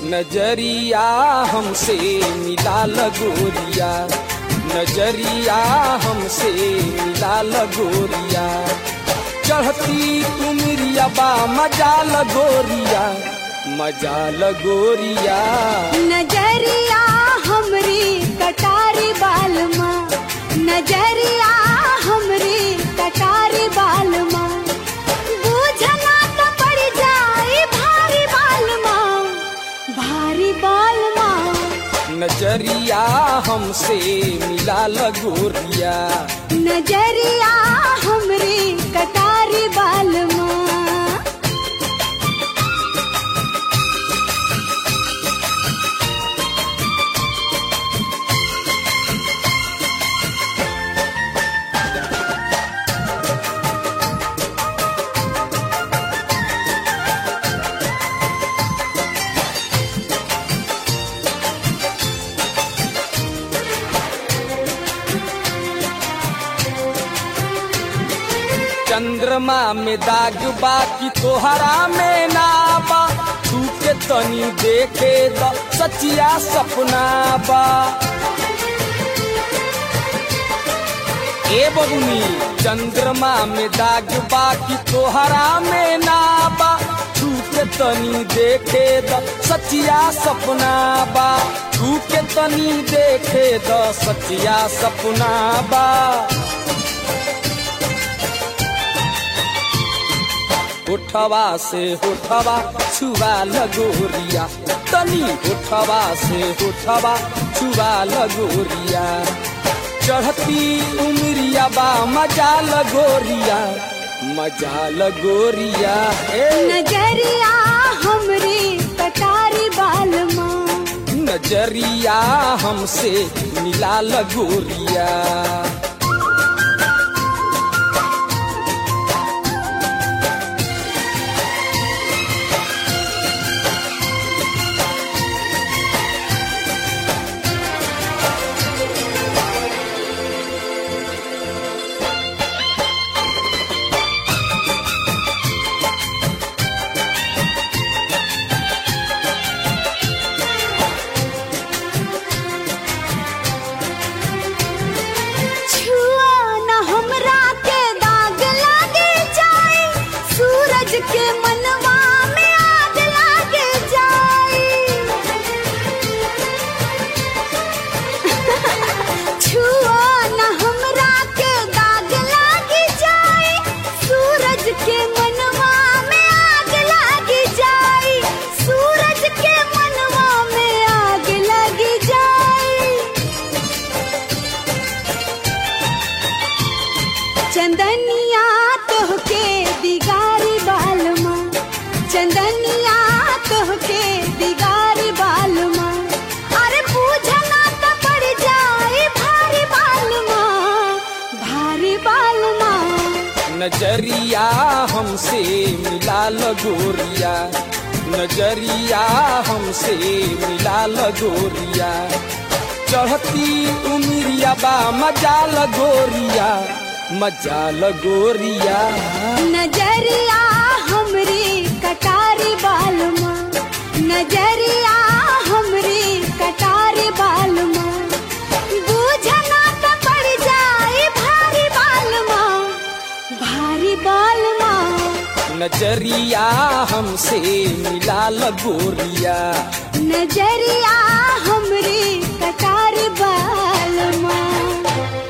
नजरिया हमसे मिला लगोरिया नजरिया हमसे मिला लगोरिया चढ़ती तुमरिया बा मजा लगोरिया मजा लगोरिया नजरिया हमरी कटारी बालमा नजरिया हमरी कटारी बालमा बूझना तो पड़ जाए भारी बालमा भारी बालमा नजरिया हमसे मिला लगोरिया नजरिया हमरी कटारी बालमा चंद्रमा में दाग बा कि तोहरा में ना बा तू के तनी देखे द सचिया सपना बा ए बबुनी चंद्रमा में दाग बा कि तोहरा में ना बा तू के तनी देखे द सचिया सपना बा तू के तनी देखे द सचिया सपना बा उठवा से उठवा छुआ लगोरिया तनी उठवा से उठवा छुआ लगोरिया चढ़ती उमरिया बा मजा लगोरिया मजा लगोरिया ए नजरिया हमरी कटारी बालमा नजरिया हमसे मिला लगोरिया छुआ न हमरा के दाग लागे जाए सूरज के मनवा में आग लागे जाए छुआ न हमरा के दाग लागे जाए सूरज के मनवा में आग लागे जाए सूरज के मनवा में आग लगी जाए चंदनिया तोहके दिगारी बालमा चंदनिया तोहके दिगारी बालमा अरे पूछना तो पड़ जाए भारी बालमा भारी बालमा नजरिया हमसे मिला लगोरिया नजरिया हमसे मिला लगोरिया चढ़ती उमरिया बा मजा लगोरिया मजा लगोरिया नजरिया हमरी कटारी बालमा नजरिया हमरी कटारी बालमा बूझना तो पड़ जाए भारी बालमा भारी बालमा नजरिया हमसे मिला लगोरिया नजरिया हमरी कटारी बालमा